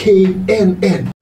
knn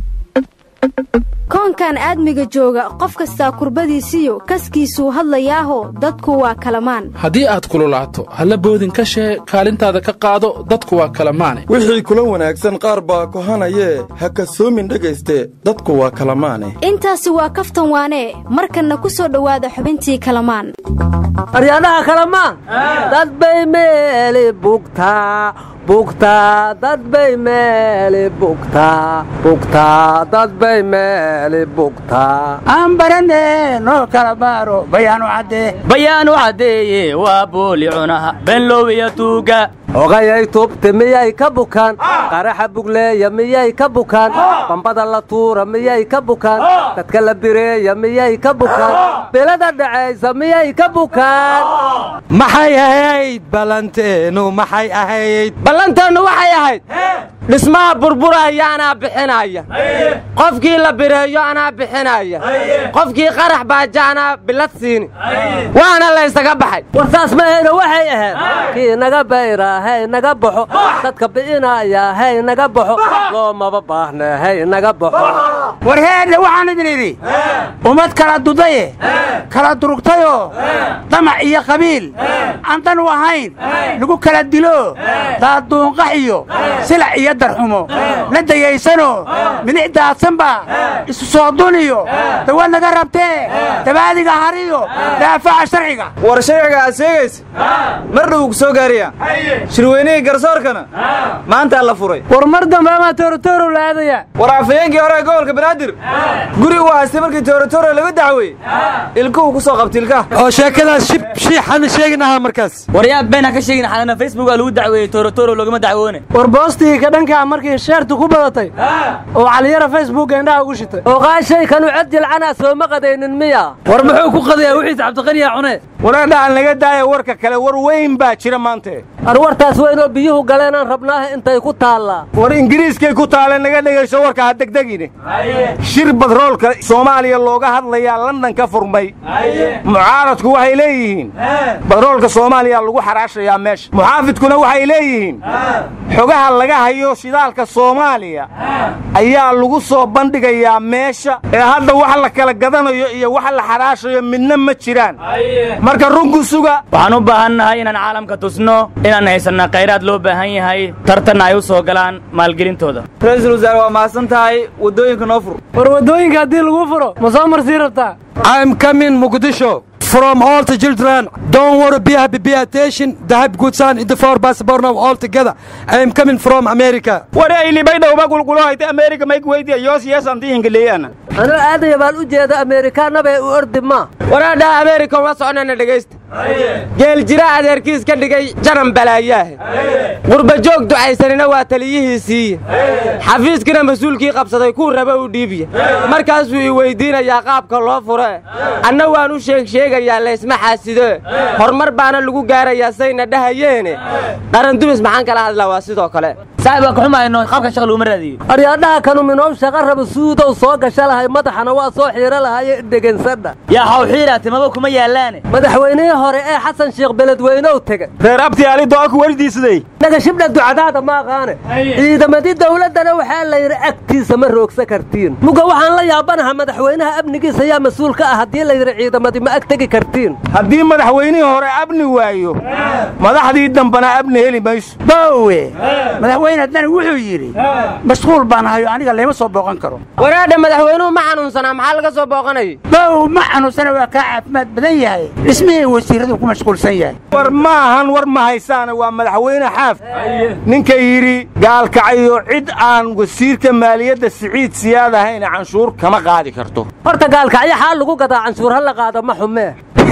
koonkan aadmiga jooga qof kastaa kurbadiisiyo kaskiisuu hadlayaaho dadku waa kalamaan haddii aad kululaato halla boodin ka shee kaalintaada ka qaado dadku waa kalamaane wixii kula wanaagsan qaar baa kohanayee ha kasoomin dhegayste dadku waa kalamaane intaasi waa kaftan waanee markanna ku soo dhowaada xubintii kalamaan aryaadhaha kalamaan dad bay meeli bugtaa bugtaa dad bay meeli bugtaa bugtaa dad bay meeli bugtaa aan barane noo kala baaro bayaanu caddee bayaanu caddeeye waa booli cunaha benlowiya tuuga ogayay tubti miyay ka bukaan qaraxa bugleeya miyay ka bukaan bambada la tuura miyay ka bukaan dadka la bireeya miyay ka bukaan bilada dhacaysa miyay ka bukaan maxay ahayd ballanteenu maxay ahayd ballanteennu waxay ahayd dhismaha burburaya anaa bixinaya qofkii la bireeyo anaa bixinaya qofkii qarax baaja anaa bilad siini waana laysaga baxay war saas mahayna waxay ahayd kii naga bayraa hay naga baxo dadka bi'inaya hay naga baxo loomaba baahna hay naga baxo war heedhe waxaan idin idhi ummad kala dudaye kala durugtayoo damac iyo qabiil aan dan u ahayn lagu kala dilo daaduunqax iyo silac iyo darxumo la dayaysanoo midic daadsanba isu soo duniyo dawaad naga rabtee dabaadiga hariyo daafaca sharciga war sharciga aad sheegaysa mar dhow ku soo gaariya shirweynihii garsoorkana maantaa la furay war mar dambe amaa toorotorow la aadaya war afayeenkii hore ee gobolka banaadir guri uu haystay markii toorotoro laga dacwey ilkuhu ku soo qabta ilkaha oo sheekadaas shib shiixana sheeginaha markaas waryaa beenha ka sheegin xalana facebook aa lagu dacweeyey toorotoro loogama dacwoone war boostigii ka dhankaa markii sheertu ku badatay oo caliyara facebooka indhaha ugu shitay oo qaashay kanu cod jilcanaa sooma qadaynin miya war muxuu ku qadayaa wixiis cabdiqaniya cune waradhacan laga daaya warka kale war weyn baa jira maante arwartaas weynoo biyuhu galeenaan rabnaaha intay ku taallaa war ingiriiskay ku taaleen naga dhegayso warka ha degdegine shir badroolka soomaaliya looga hadlayaa london ka furmay mucaaradku waxay leeyihiin badroolka soomaaliya lagu xaraashayaa meesha muxaafidkuna waxay leeyihiin xogaha laga hayo shidaalka soomaaliya ayaa lagu soo bandhigayaa meesha ee hadda wax la kala gadanayo iyo wax la xaraashayo midna ma jiraan marka runku suga waxaan u baahannahay inaan caalamka tusno inaan haysanna khayraad loo baahan yahay tartanna ay u soo galaan maalgelintooda ra-iisul wasaare waa mahadsan tahay waddooyinka noo fur war waddooyinka haddii lagu furo ma soo marsii rabtaa I'm coming Mogadishu from all the children. Don't worry, be happy, be attention. The have good son in the four passport now all together. I am coming from America. war aylibay dhowba gulgulo hayta amerika may kuweydiya yoos yeesanti ingiliyaana anuu aadaya baan u jeeda ameerikaanabee u ordi ma waraadhaha ameerika uma soconana dhegaysta geel jira adeerkiis ka dhigay janan balaayaahe qurbajoog ducaysanina waa taliyihiisiiye xafiiskina mas-uulkii qabsaday kuu raba u dhiibiya markaasuu i weyddiinayaa qaabka loo fure anna waan u sheeg sheegayaa laysma xaasido horumar baana lagu gaarayaa sayna dhahayeene qarandumis maxaan kala hadlaa waa sidoo kale saaxib waa ka xumayno qaabka shaqa laguma raadiyo aryaadhaha kanu minoob shaqa raba suudow soo gasha lahay madaxana waa soo xiiro lahaye dhegansadha yaa hawxiira timaba kuma yaallaane madaxweynihii hore ee xasan sheekh beledweynow tega reer abtiyaali do'a ku wardiisaday dhagashibdha ducadaada ma aqaane ciidamadii dawladdana waxaa la yidhi agtiisa ma roogsa kartiin muga waxaan la yaabanaha madaxweynaha amnigiisa yaa mas-uul ka ah haddii la yidhi ciidamadii ma ag tegi kartiin haddii madaxweynihii hore abni waayo madaxdii dambana abni heli mayso boowe madaxweyne haddana wuxuu yidhi mashquul baan hayo aniga layma soo booqan karo waraadha madaxweynuhu ma xanuunsanaa maxaa laga soo booqanayay bow ma xanuunsana waa kaa caafimaad badan yahay dhismihii wasiiradu ku mashquulsan yahay war ma ahan war ma haysaana waa madaxweyne xaaf ninka yidhi gaalkacayo cid aan wasiirka maaliyadda siciid siyaad ahayna canshuur kama qaadi karto horta gaalkacyo xaa lagu gadaa canshuur ha la qaado ma xumee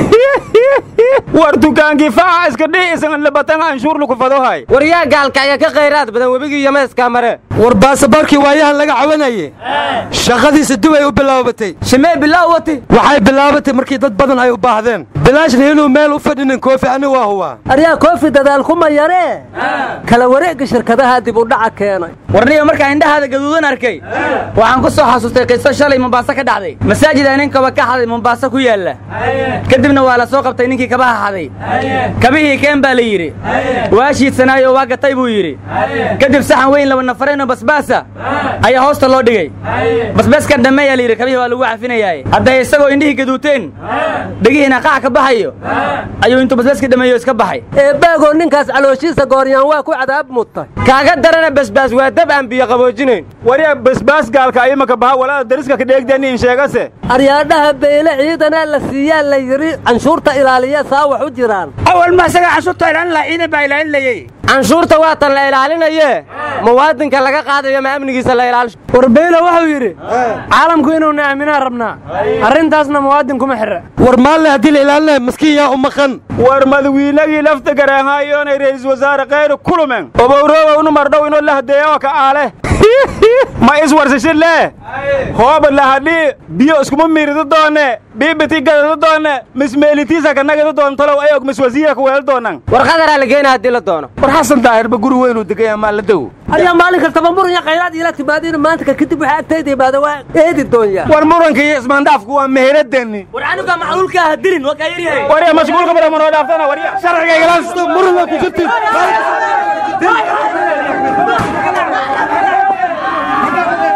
war dukaankii faaca iska dhihi isagan labatan canshuur lagu fadohay war yaa gaalkacyo ka khayraad badan webigii yameeskaa mare war baasaboorkii waayahan laga cawanaye shaqadiisa dib ay u bilaabatay shimee bilaaw wati waxay bilaabatay markii dad badan ay u baahdeen bilaashna inuu meel u fadhinin koofi ani waa huwaa aryaa koofi dadaal kuma yaree kala wareegga shirkadaha dib u dhaca keenay warniga markaan indhahaada gaduudan arkay waxaan ku soo xasuustay qiso shalay mombaaso ka dhacday masaajid aan ninkaba ka xaday mombaaso ku yaalla kadibna waa waa la soo qabtay ninkii kabaha xaday kabihii keen baa la yidhi waa shiidsanaayo waa gatay buu yidhi kadib saxan weyn laba nafareenoo basbaasa ayaa hoosta loo dhigay basbaaskan dhammeeyaa la yidhi kabihii waa lagu cafinayaaye hadday isagoo indhihii gaduuteen dhegihiina qac ka baxayo ayuu intuu basbaaskii dhammeeyo iska baxay eebbaagoo ninkaas calooshiisa gooryaan waa ku cadaab mudtay kaaga darana basbaas waa dab aan biyo qaboojinayn wariya basbaas gaalka imaka baha walaada dariska ka dheegdani in sheegase aryaadhaha beyle ciidanaa la siiyaa la yidhi canshuurta ilaaliya saa wax u jiraan awal ma isaga canshuurta ilaalin lahaa ciidan baa ilaalinayey canshuurta waa tan la ilaalinaye muwaadinka laga qaadayo ma amnigiisa la ilaalisho war beyle wuxuu yidhi caalamku inuuna aaminaan rabnaa arrintaasna muwaadin kuma xirra war maalle haddii la ilaalinaya maskiin yaa u maqan war madawiinagii lafta garaanhaayoonay ra'iisul wasaare khayru kulumen obowroobownu mardhow inoo la hadeeyo ka aale ma iswarsashin lee hooba lahadhii biyo iskuma miiridu doone biibiti gadadu doone mismeelitiisa kanagadu doontalow ayog miswasiira kuweel doonan war qadaraa la geena haddii la doono war xasan daahirba guri weynuu degaya maa la dow aryaa maalin kastaba muran iyo khayraad iila timaadiina maanta ka kadib waxaa agtayda imaada waa eedi doonyaa war muranka iyo ismaandhaafku waa meheladani war canuga macluulka ha dilin waa kaa yaryahay warya mashquulka badan manoo dhaaftana warya sharciga igalaansto muran waa ku jirtin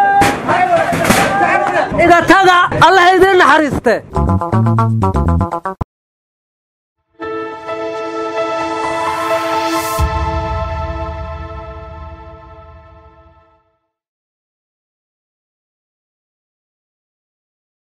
iga taga allah idiin naxariiste